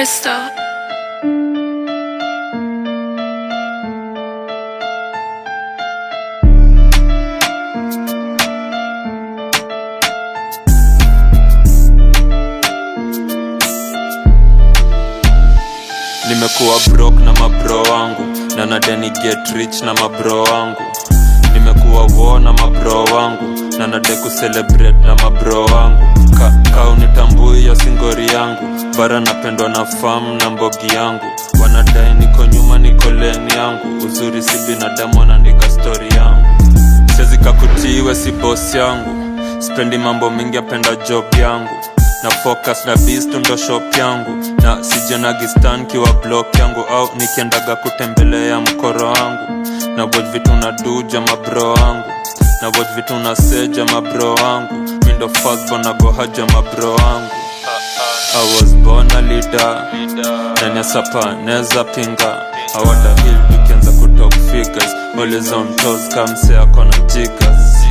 Crystal. nimekuwa brok na mabro wangu na nadeni get rich na mabro wangu nimekuwa wo na mabro wangu na nade kucelebrate na mabro wangu Ka, kaunitambui ya singori yangu bara napendwa na fam na mbogi yangu wanadai niko nyuma niko leni yangu uzuri si binadamu wanaandika stori yangu siwezi kakutiwe si boss yangu spendi mambo mingi apenda job yangu na focus na bistu ndo shop yangu na sijenagistan kiwa block yangu au nikiendaga kutembelea mkoro wangu na watch vitu na duja mabro wangu na watch vitu na seja mabro wangu mindo firstborn na gohaja mabro wangu I was born a leader ndani ya sapa neza pinga awada hill tukianza kutalk figures always on toes kamse akona jigas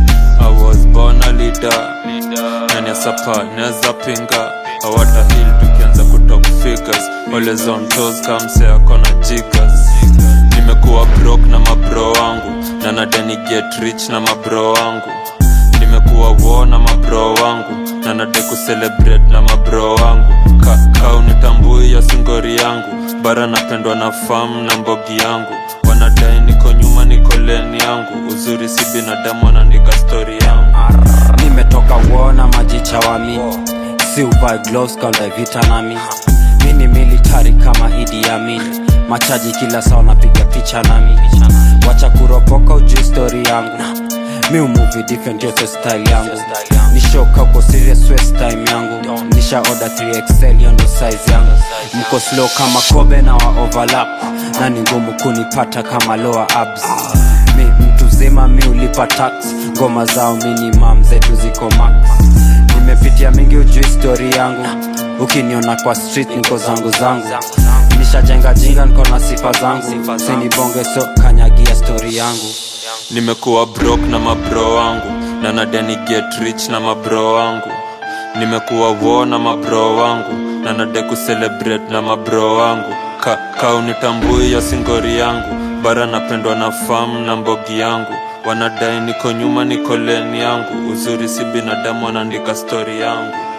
I was born a leader ndani ya sapa neza pinga awada hill tukianza kutalk figures always on toes kamse akona jigas nimekuwa broke na mabro wangu na nadeni get rich na mabro wangu nimekuwa wo na mabro wangu na nade kucelebrate na mabro wangu Ka, kaunitambui ya singori yangu bara napendwa na fam na mbogi yangu wanadai niko nyuma niko leni yangu uzuri si binadamu wanaandika stori yangu nimetoka uona majicha wami si uvae gloves kaunda vita nami mi ni military kama idi amin machaji kila saa wanapiga picha nami wacha kuropoka ujui story yangu mi umuvi different yote style yangu nishoka uko serious west time yangu nisha order 3xl hiyo ndo size yangu mko slow kama kobe na wa overlap na ni ngumu kunipata kama lower abs mi mtu zima mi ulipa tax ngoma zao minimum zetu ziko max nimepitia mingi ujui story yangu ukiniona kwa street niko zangu zangu nishajenga jinga niko na sifa zangu sinibonge so kanyagia story yangu nimekuwa brok na mabro wangu na nadeni get rich na mabro wangu nimekuwa wo na mabro wangu na nade kucelebrate na mabro wangu Ka, kaunitambui ya singori yangu bara napendwa na fam na mbogi yangu wanadai niko nyuma niko leni yangu uzuri si binadamu wanaandika stori yangu